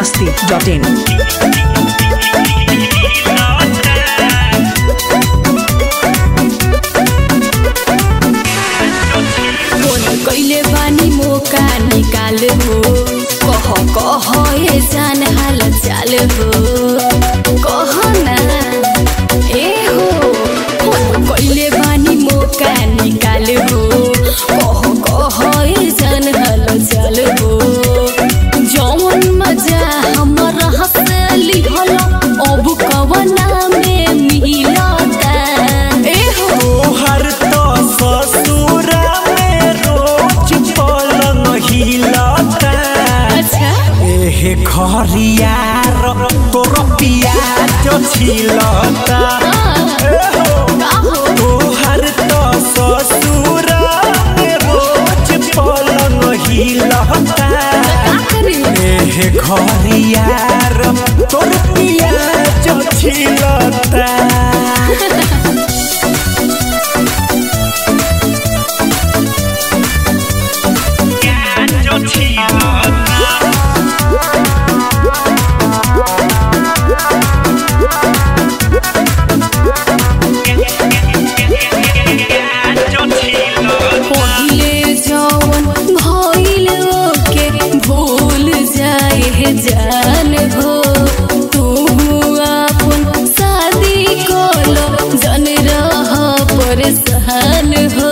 masti.in. Phone कैले बानी मौका निकाल हो कह कह ए जान हाल चाल हो कह ना ए हो फोन कैले बानी मौका निकाल हो कह कह ए जान हाल चाल हो जौन मजा हमर हंसली हल अब कवना में मिलता ए हो तोहर तो ससुरा में रोज पलंग हिलता अच्छा एहे घरियार तोर पियाज छिलता एहो, का हो तोहर तो ससुरा में रोज पलंग हिलता का करी एहे घरियार तोर पियाज छिलता पहिले जवन भइल ओके भूल जाए जान हो तू अपन शादी कोलो जन रह परेशान हो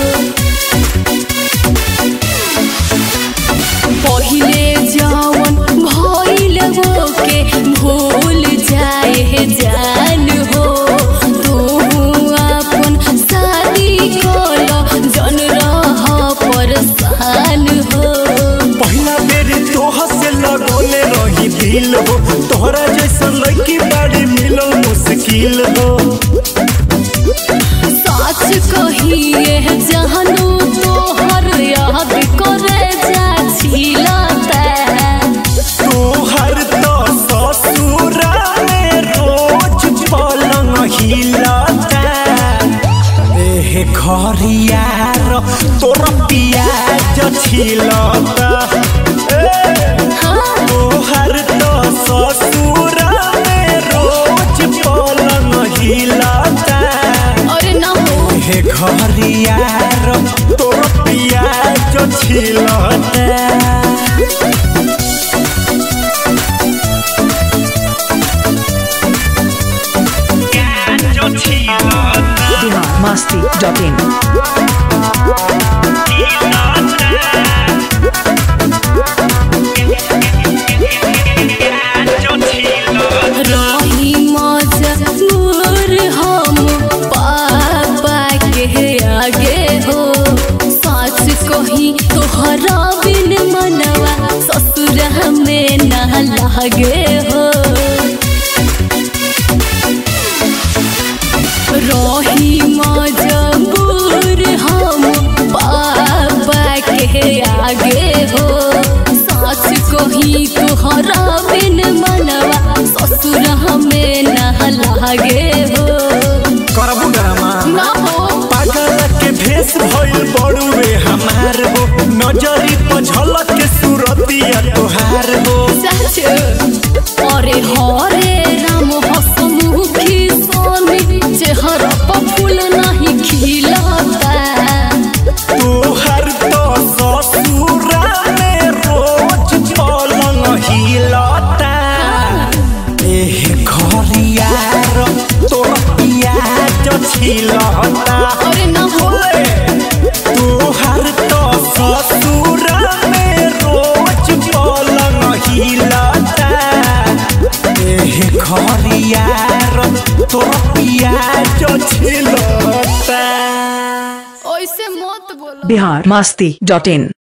पहिले जवन भइल ओके भूल जाए जान हो तू अपन शादी कोलो जन रह परेशान हो पहिला बेर तोह से लगोले रही दिल हो तोहरा जैसा लड़की बड़ी मिलल मुश्किल हो सच कहिए जहनु तोहर याद करे जा छिलता तोहर तो ससुरा में रोज पलंग हिलता एहे घरियार तोर पियाज छिलता ए, तोहर तो ससुरा में रोज पलंग हिलता अरे ना हो हे घरियार तोर पियाज छिलता Bihar masti.in. रही मजबूर हम पापा के आगे हो सच कही तोहरा बिन मनवा ससुर में ना लागे हो रही मजबूर हम पापा के आगे हो सच कही तोहरा बिन मनवा ससुर में ना लागे हो करबू डरामा ना हो पागल के भेष भइल बड़ुए हमार हो नजरी पर झलक के सूरतिया तोहार हो सच अरे हरे राम हसमुखी सोनी चेहरा पर फूल नहीं खिलता तोहर तो ससुरा में रोज पलंग हिलता एहे घरियार तोर पियाज छिलता अरे ना हो तोहर तो ससुरा में रोज पलंग हिलता एहे घरियार तोर पियाज छिलता ऐसे मत बोलो Bihar masti.in.